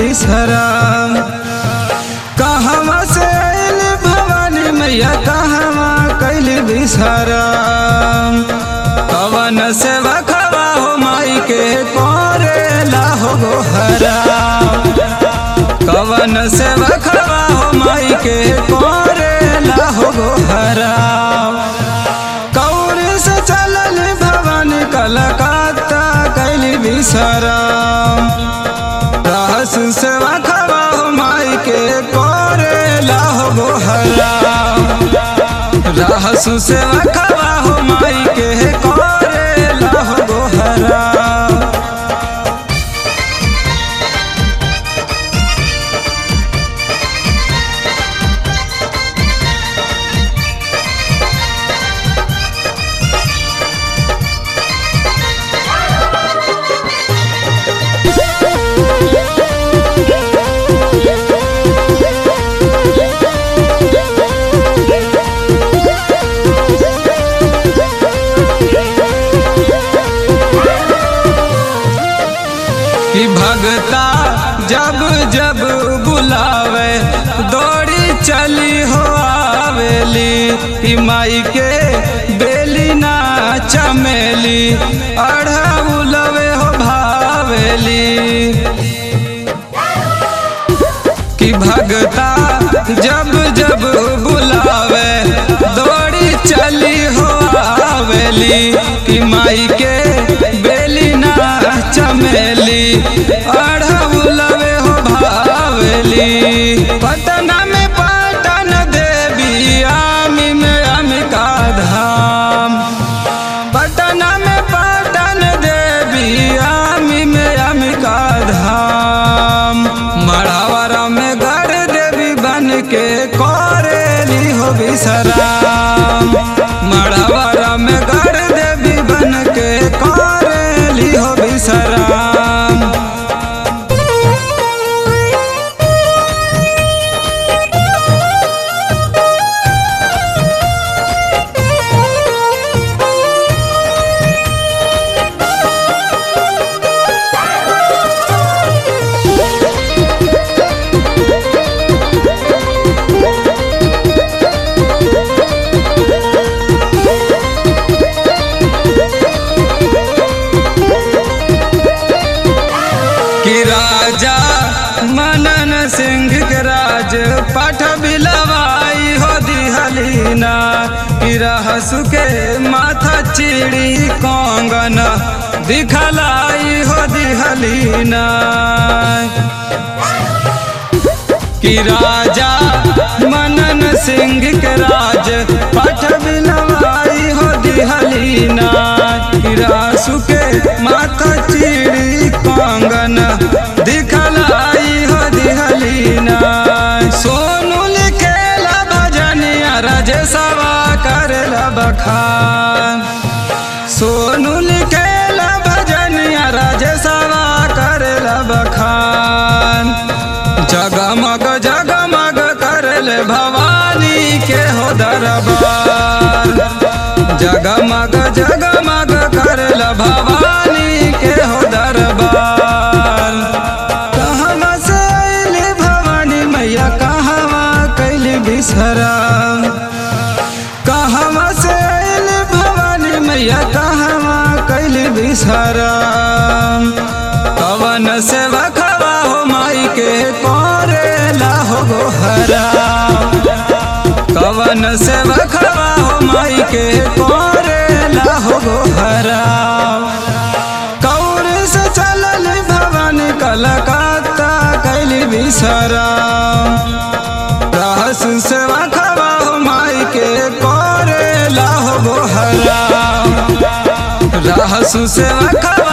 बिसरा कहवा से आइल भवानी मैया कहवा कैल बिसरा कवन से बखवा हो माई के कोरेला हो गोहरा कवन से बखवा हो माई के कोरेला हो गोहरा कौर से चलल भवन कलकत्ता कैली बिसरा रहस से बखवा हो माई के कोरेला हो गोहरा रहस से बखवा हो माई के कोरेला हो गोहरा कि भगता जब जब बुलावे दौड़ी चली हो आवेली कि माई के बेली ना चमेली अढ़ा बुलवे हो भावेली कि भगता जब जब बुलावे दौड़ी चली हो आवेली कि माई के बेली ना चमेली अढ़उलवे हो भावेली पटना में पटन देवी आमी में अमिका धाम पटना में पटन देवी आमी में अमिका धाम मढ़ावरा में गढ़ देवी बन के करेली हो विश्राम मढ़ावरा में गढ़ देवी बन के करेली हो विश्राम कि राजा मनन सिंह के राज पठ बिलवाई हो दिहलीना कि रहसु के माथा चिड़ी कंगन दिखलाई हो दिहलीना कि राजा मनन सिंह के राज पठ बिलवाई हो दिहलीना कि रासु के माथा चिड़ी कंगन दिखलाई हो दिहलीना सोनू लिखेला भजनिया राजेशवा करेला बखान सोनू लिखेला भजनिया राजेशवा करेला बखान जगमग जगमग करल भवानी के हो दरबार जगमग जगमग करल भवानी के हो दरबार कहवा से अइली भवानी मैया कहवा कैली बिसरा कहवा से अइली भवानी मैया कहवा कैली बिसरा कवन से बखवा हो माई के कोरेला हो गोहरा कवन से बखवा हो माई के कोरेला हो गोहरा कौर से चलल भवन कलकत्ता कैली बिसरा रहस से बखवा हो माई के कोरेला हो गोहरा रहसु से बखवा